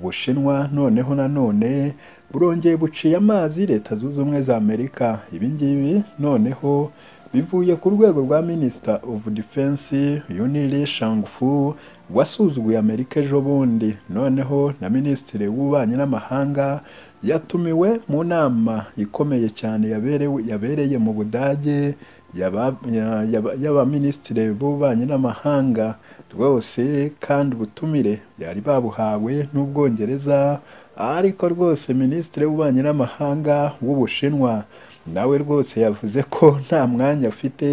Ubushinwa noneho nanone burongeye buciye amazi Leta Zunze Ubumwe za Amerika, ibi ngibi noneho bivuye ku rwego rwa Minister of Defense Yunili Shangfu wasuzuguye Amerika ejo bundi, noneho na Minisitiri w'Ububanyi n'Amahanga yatumiwe mu nama ikomeye cyane yabereye mu Budage y'Abaminisitiri b'Ububanyi n'Amahanga, rwose kandi ubutumire bari babuhawe n'Ubwongereza ariko rwose Minisitiri w'Ububanyi n'Amahanga w'Ubushinwa na we rwose yavuze ko nta mwanya afite.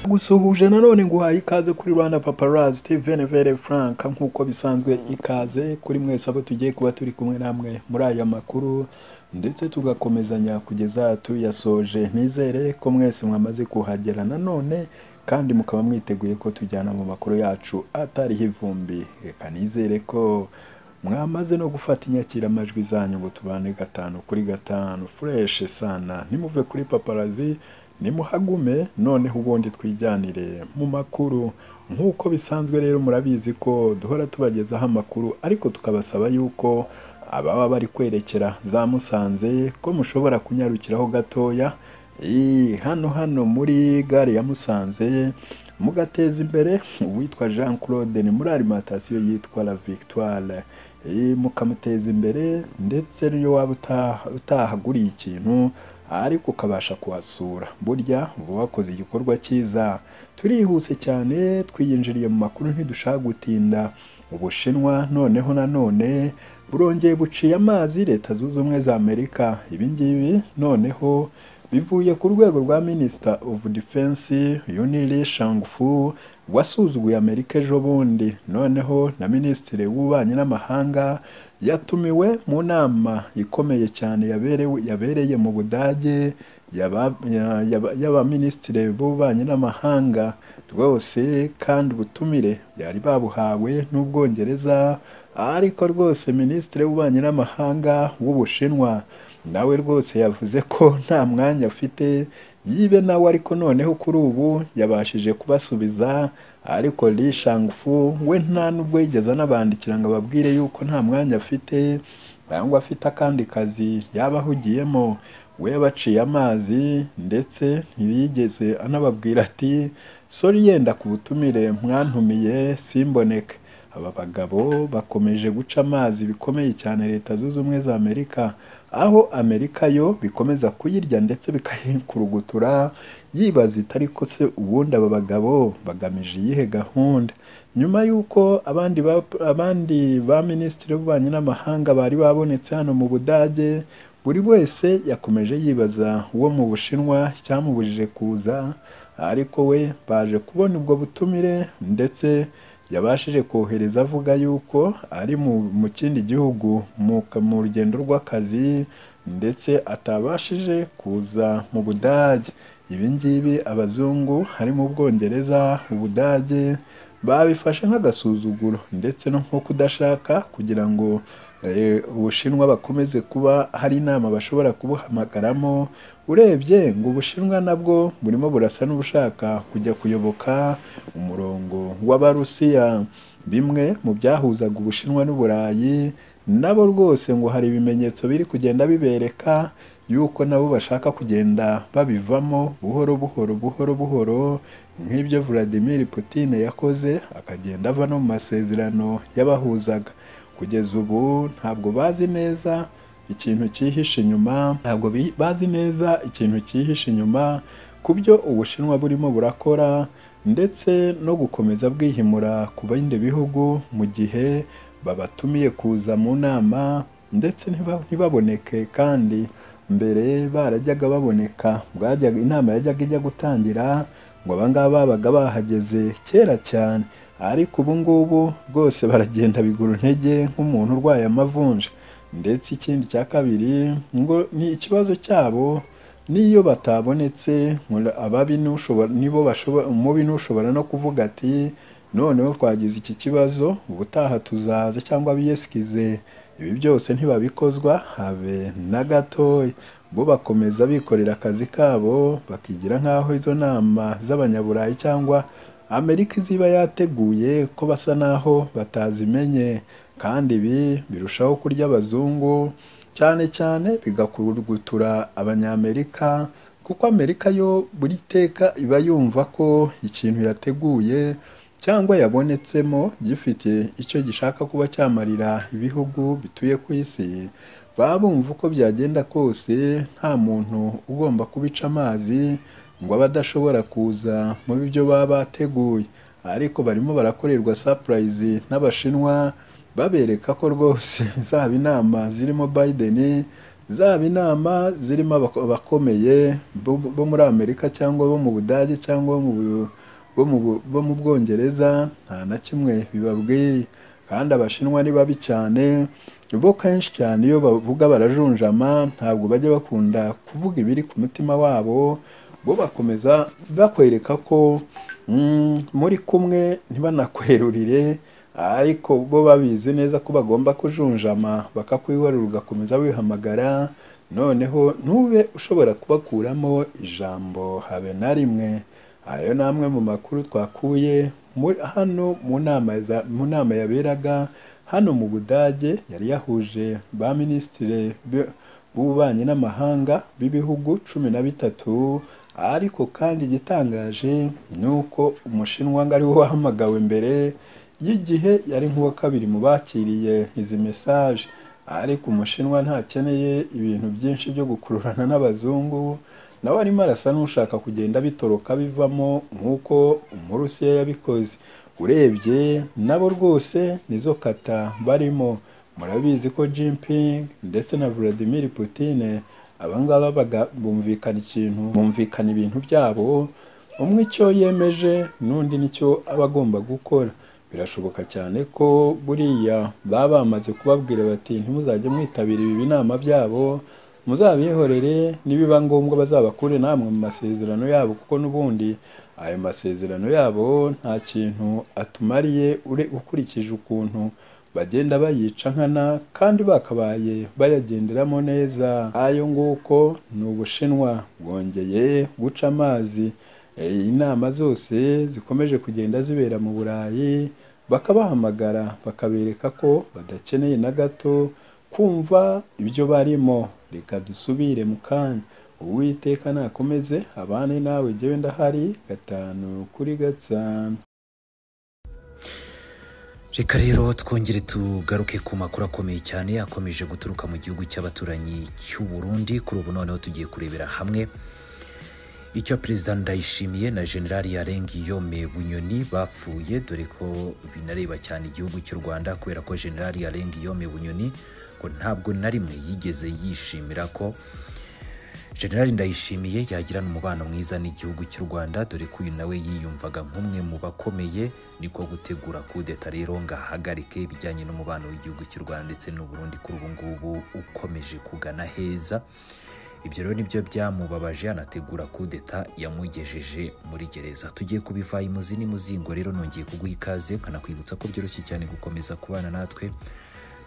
Gusuhuje nanone nguhaye ikaze kuri Rwanda Paparazzi TV Venevere Frank nk'uko bisanzwe ikaze kuri mwese abo tugiye kuba turi kumwe namwe muri aya makuru ndetse tugakomezanya kugeza tuyasoje, nizere ko mwese mwamaze kuhagera nanone kandi mukaba mwiteguye ko tujyana mu makuru yacu atariho ivumbi, reka nizere ko mwamaze no gufata inyakiramajwi zanyu ngo tubane gatanu kuri gatanu fureshi sana, nimuve kuri Paparazzi nimuhagume noneho ubundi twijyanire mu makuru nk'uko bisanzwe rero murabizi ko duhora tubagezaho amakuru ariko tukabasaba yuko ababa bari kwerekera za Musanze ko mushobora kunyarukiraho gatoya hano hano muri gare ya Musanze mugateza imbere uwitwa Jean Claude ni muri alimantasiyo yitwa La Victoire, mukamuteza imbere ndetse n'iyo waba utahaguriye ikintu ariko ukabasha kuhasura, burya uba wakoze igikorwa cyiza. Turihuse cyane twiyinjiriye mu makuru ntidushaka gutinda, Ubushinwa noneho nanone burongeye buciye amazi Leta Zunze Ubumwe za Amerika, ibi ngibi noneho bivuye ku rwego rwa Minister of Defense Yunili Shangfu wasuzuguye Amerika ejo bundi, noneho na Minisitiri w'Ububanyi n'Amahanga yatumiwe mu nama ikomeye cyane yabereye mu Budage y'Abaminisitiri b'Ububanyi n'Amahanga, rwose kandi ubutumire bari babuhawe n'Ubwongereza ariko rwose Minisitiri w'Ububanyi n'Amahanga w'Ubushinwa na we rwose yavuze ko nta mwanya afite yibe nawe ariko noneho kuri ubu yabashije kubasubiza ariko Li Shangfu we nta nubwo yigeze anabandikira ngo ababwire yuko nta mwanya afite cyangwa afite akandi kazi yaba ahugiyemo, we yabaciye amazi ndetse ntiyigeze anababwira ati sori yenda ku butumire mwantumiye simboneke. Aba bagabo bakomeje guca amazi bikomeye cyane Leta Zunze Ubumwe za Amerika, aho Amerika yo bikomeza kuyirya ndetse bikayikurugutura yibaza iti ariko se ubundi aba bagabo bagamije iyihe gahunda? Nyuma y'uko abandi ba abandi ba Minisitiri w'Ububanyi n'Amahanga bari babonetse hano mu Budage, buri wese yakomeje yibaza uwo mu Bushinwa icyamubujije kuza ariko we baje kubona ubwo butumire ndetse yabashije kohereza avuga yuko ari mu kindi gihugu mu rugendo rw'akazi ndetse atabashije kuza mu Budage, ibi ngibi abazungu harimo Ubwongereza, Ubudage babifashe nk'agasuzuguro ndetse no nko kudashaka kugira ngo Ubushinwa bakomeze kuba hari inama bashobora kubuhamagaramo, urebye ngo Ubushinwa nabwo burimo burasa n'ubushaka kujya kuyoboka umurongo w'Abarusiya, bimwe mu byahuzaga Ubushinwa n'Uburayi nabo rwose ngo hari ibimenyetso biri kugenda bibereka yuko nabo bashaka kugenda babivamo buhoro buhoro buhoro buhoro nk'ibyo Vladimir Putin yakoze akagenda ava no mu masezerano yabahuzaga, kugeza ubu ntabwo bazi neza ikintu cyihishe inyuma, ntabwo bazi neza ikintu cyihishe inyuma ku byo Ubushinwa burimo burakora ndetse no gukomeza bwihimura ku bindi bihugu mu gihe babatumiye kuza mu nama ndetse ntibaboneke kandi mbere barajyaga baboneka bwajyaga inama yajyaga ijya gutangira ngo aba ngaba babaga bahageze kera cyane ariko ubu ngubu rwose baragenda bigura intege nk'umuntu urwaye amavunja ndetse ikindi cya kabiri ngo ni ikibazo cyabo n'iyo batabonetse ababi nibo umubi n'ushobora no kuvuga ati noneho twagize iki kibazo ubutaha tuzaza cyangwa biyesikize, ibi byose ntibabikozwa habe na gatoya bo bakomeza bikorera akazi kabo bakigira nk'aho izo nama z'abanyaburayi cyangwa amerika iziba yateguye ko basa n'aho batazimenye kandi ibi birushaho kurya abazungu cyane cyane bigakurugutura abanyamerika kuko amerika yo buri teka iba yumva ko ikintu yateguye cyangwa yabonetsemo gifite icyo gishaka kuba cyamarira ibihugu bituye ku isi baba bumva uko byagenda kose nta muntu ugomba kubica amazi ngo abe adashobora kuza mu byo baba bateguye ariko barimo barakorerwa sapurayizi n'abashinwa babereka ko rwose zaba inama zirimo Biden zaba inama zirimo abakomeye bo muri Amerika cyangwa bo mu Budage cyangwa bo mu Bwongereza nta na kimwe bibabwiye kandi abashinwa ni babi cyane bo kenshi cyane iyo bavuga barajunjama ntabwo bajya bakunda kuvuga ibiri ku mutima wabo bo bakomeza bakwereka ko muri kumwe ntibanakwerurire ariko bo babizi neza ko bagomba kujunjama bakakwiharura ugakomeza wihamagara noneho ntube ushobora kubakuramo ijambo habe na rimwe ayo ni amwe mu makuru twakuye hano mu nama yaberaga hano mu budage yari yahuje ba minisitiri b'ububanyi n'amahanga b'ibihugu cumi na bitatu ariko kandi igitangaje ni uko umushinwa ngo ariwe wahamagawe mbere y'igihe yari nk'uwa kabiri mu bakiriye izi mesaje ariko umushinwa ntakeneye ibintu byinshi byo gukururana n'abazungu nawe arimo arasa n'ushaka kugenda bitoroka bivamo nk'uko umurusiya yabikoze urebye nabo rwose nizo kata barimo murabizi ko Jinping ndetse na Vladimir Putin abangaba bumvikana ikintu bumvikana ibintu byabo umwe icyo yemeje n'undi nicyo aba agomba gukora birashoboka cyane ko buriya baba bamaze kubabwira bati ntimuzajye mwitabira ibi binama byabo muzabihorere nibiba ngombwa bazabakure namwe mu masezerano yabo kuko n'ubundi ayo masezerano yabo nta kintu atumariye ukurikije ukuntu bagenda bayica nkana kandi bakabaye bayagenderamo neza ayo nguko ni ubushinwa bwongeye guca amazi inama zose zikomeje kugenda zibera mu burayi bakabahamagara bakabereka ko badakeneye na gato kumva ibyo barimo reka dusubire mu kanya uwiteka nakomeze abane nawe jyewe ndahari gatanu kuri gatanu reka rero twongere tugaruke ku makuru akomeye cyane akomeje guturuka mu gihugu cy'abaturanyi cy'u Burundi kuri ubu noneho tugiye kurebera hamwe icyo perezida ndayishimiye na generali yarengi yome bunyoni bapfuye dore ko binareba cyane igihugu cy'u rwanda kubera ko generali yarengi yome bunyoni ngo ntabwo na rimwe yigeze yishimira ko generali ndayishimiye yagirana umubano mwiza n'igihugu cy'u rwanda dore ko uyu nawe yiyumvaga nk'umwe mu bakomeye niko gutegura kudeta rero ngo ahagarike ibijyanye n'umubano w'igihugu cy'u rwanda ndetse n'uburundi kuri ubu ngubu ukomeje kugana heza ibyo rero nibyo byamubabaje anategura kudeta yamugejeje muri gereza tugiye kubivaye imuzi n'imuzingo rero nongeye kuguha ikaze nkanakwibutsa ko byoroshye cyane gukomeza kubana natwe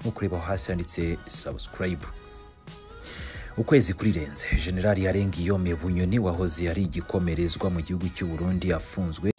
no kureba aho hasi handitse sabusikarayibu ukwezi kurirenze generali yarenga iyo bunyoni wahoze ari igikomerezwa mu gihugu cy'u Burundi afunzwe